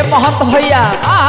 महंत भैया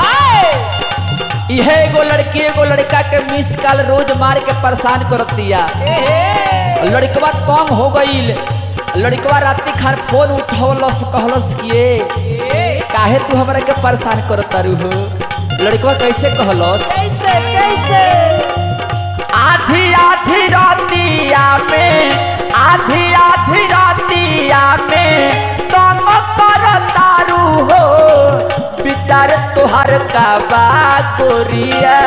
इहे एगो लड़की एगो लड़का के मिस कॉल रोज मार के परेशान करतिया लड़कवा तंग हो गईल लड़कवा रात्रि खान फोन उठवलस कहलस किए काहे तू हमरा के परेशान करत तारू हो लड़कवा कैसे कहलस कैसे कैसे आधी आधी रातिया में आधी आधी रातिया में तुम कर तारू हो विचार तुहर का बा गोरिया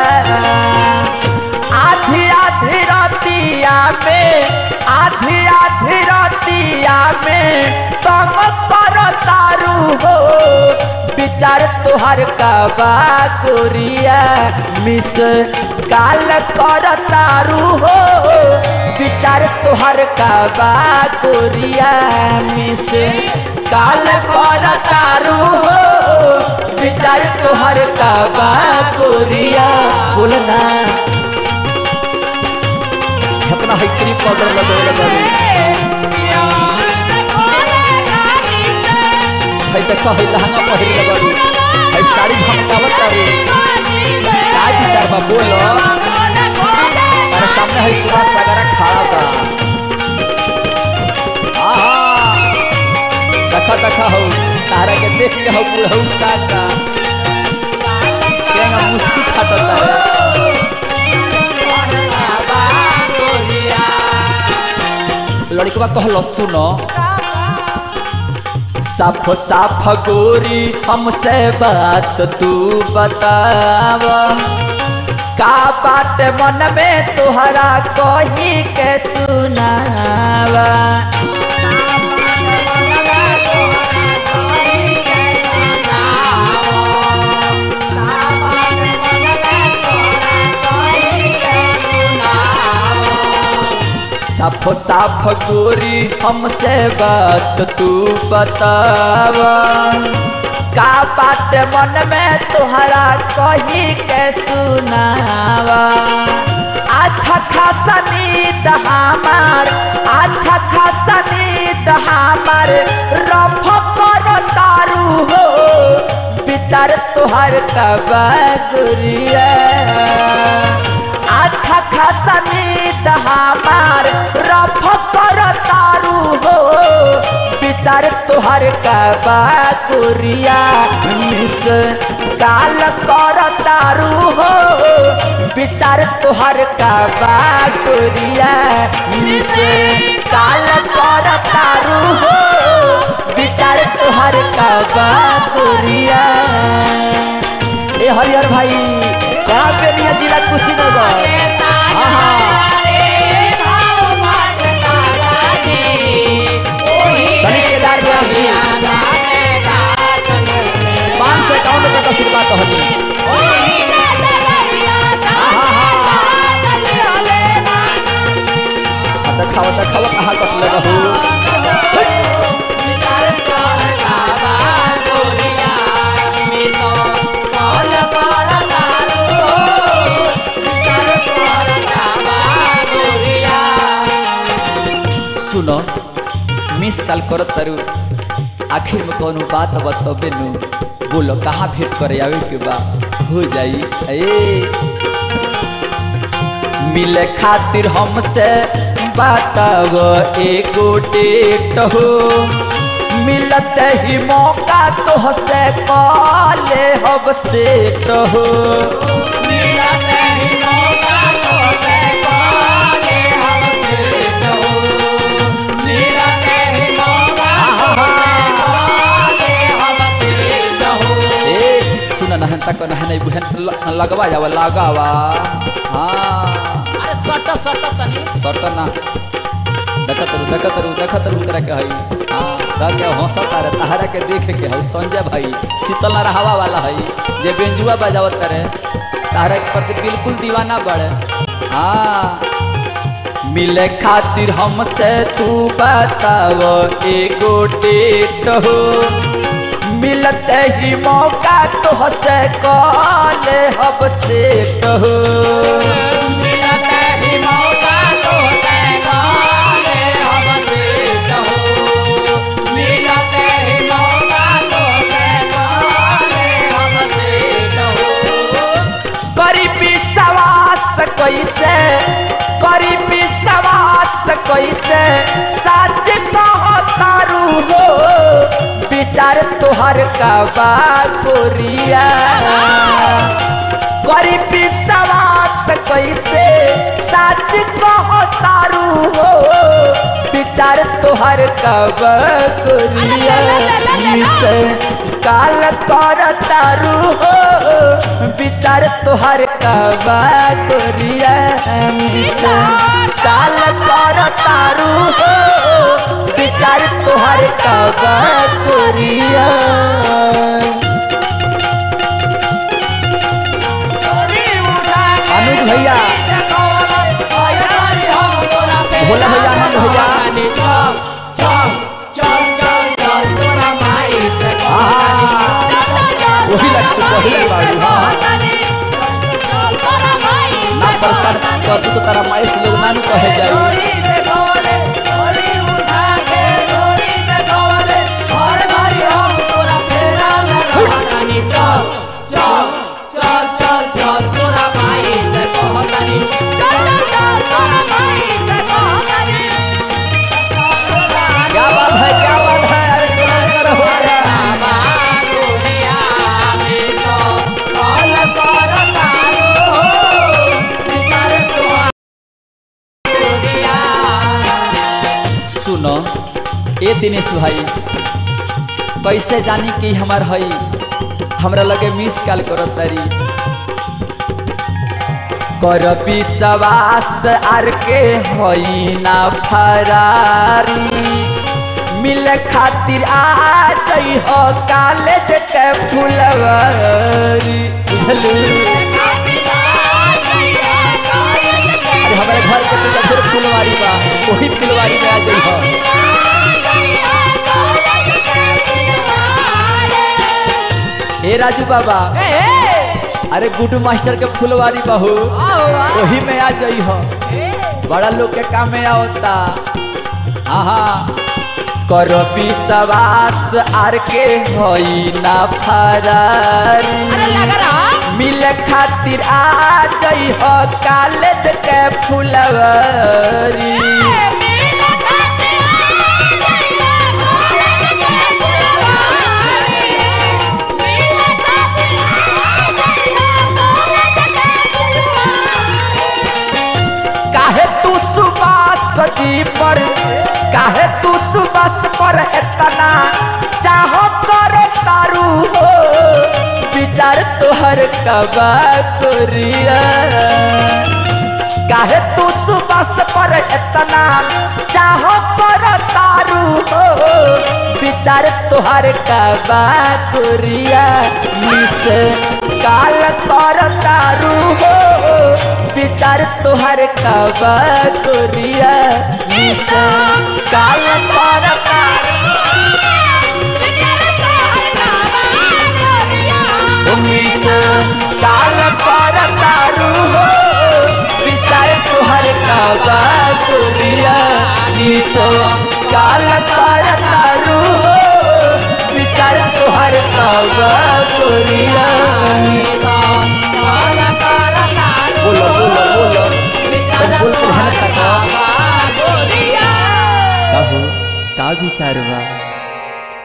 आधी आधी रातिया में आधी आधी रातिया में तुम कर तारू हो विचार तुहर का बा गोरिया मिस काल कर तारू हो विचार तुहर का बा गोरिया मिस काल कर तारू हो विचार तुहर का बा गोरिया बोलना अपना हैकरी पाउडर लगे लगे है देख है लहंगा पहिर लगड़ू है साड़ी झमकावत तारू का विचार बा बोलो अरे सामने है सुभाष सागरा खड़ा बा आहा देखा देखा हो तारा के देख के हो बुढ़ऊ काका केंगा मुस्की छाटता है लड़कवा कहलो सुनो साफ साफ गोरी हमसे बात तू बताव का बात मन में तुहरा कही के सुनावा साफ साफ गोरी हमसे बात तू बतावा का बात मन में तुहरा कही के सुनावा अच्छा खासा नींद हमार अच्छा खासा नींद हमार रफ कर तारू हो विचार तुहर कबा गुरिया अच्छा खासा नींद हमार रफ कर तारू हो विचार तुहर कबा कुरिया मिस काल कर तारू हो विचार तुहर कबा कुरिया मिस काल कर तारू हो विचार तुहर कबा कुरिया ए हरिहर भाई क्या बेनिया जिला कुशीनगर हाँ हाँ चली केदार व्यास जी पाँच सौ इक्यावन रुपये का सिक्का कहली आ देखावा देखावा कहाँ कटले रहू सुनो मिस कॉल करत तारू आखिर में कोनो बात बतबे नु बोलो कहाँ भेंट करे आवे के बा हो जाई ए मिले खातिर हमसे बताव एगो डेट हो मिलत ही मौका तो हसे काले हब सेट हो ए सुन नहन तक नहन नहीं बुहन ल- लगवा जावा लगावा हाँ सट ना देखत रू देखत रू देखत रू करे के हई हाँ रह के हंसत रे तहरा के देख के हई संजय भाई शीतल ना रहवा वाला हई जे बेंजुआ बजावत करे तहरा के प्रति बिल्कुल दीवाना बड़े हाँ मिले खातिर हमसे तू बताव एगो डेट हो मिलते ही मौका तो हसे कॉले हब सेट हो कैसे करी विश्वास कैसे सच कहतारू हो विचार तोहर का बा गोरिया करी विश्वास कैसे सच कहतारू हो विचार तोहर कब गोरिया मिसे काल कर तारू हो विचार तोहर कब गोरिया मिसे काल कर तारू हो विचार तोहर कब गोरिया अनुज भैया भोला भैया आनंद भैया वही लगते पहले बाड़ी हाँ ना प्रसाद कर तू तो तारा माइस लोग नानू कहे जाई क्या बात है क्या बात है अरे क्या कर हो गया सुनो ए दिनेश भाई कैसे जानी कि हमार हई हमरा लगे मिस कॉल करत तारी कर विश्वास आर के हई ना फरारी मिले खातिर आ गई हो कॉलेज के फुलवारी बुझलू अरे हमारे घर के तो फिर फुलवारी बा वही फुलवारी में आ गई हो ए राजू बाबा अरे गुड्डू मास्टर के फुलवारी बहू वही में आ जाई हो बड़ा लोग के काम में आवता हाँ कर विश्वास आर के होई ना फरारी मिले खातिर आ गई हो कॉलेज के फुलवारी काहे तू सुबास सजी पर काहे तू सुबास पर इतना चाहो करे तारू हो विचार तोहर कबा कोरिया काहे तू सुबास पर इतना चाहो कर तारू हो विचार तोहर कबा कोरिया मिस काल कर तारू हो विचार तोहर कबा कोरिया मिस काल कर तारू मिस काल कर तारू हो विचार तोहर कबा कोरिया मिस काल कर तारू हो विचार तोहर कबा कोरिया बोलो बोलो बोलो तब बोल के हन तक कहू का विचार बा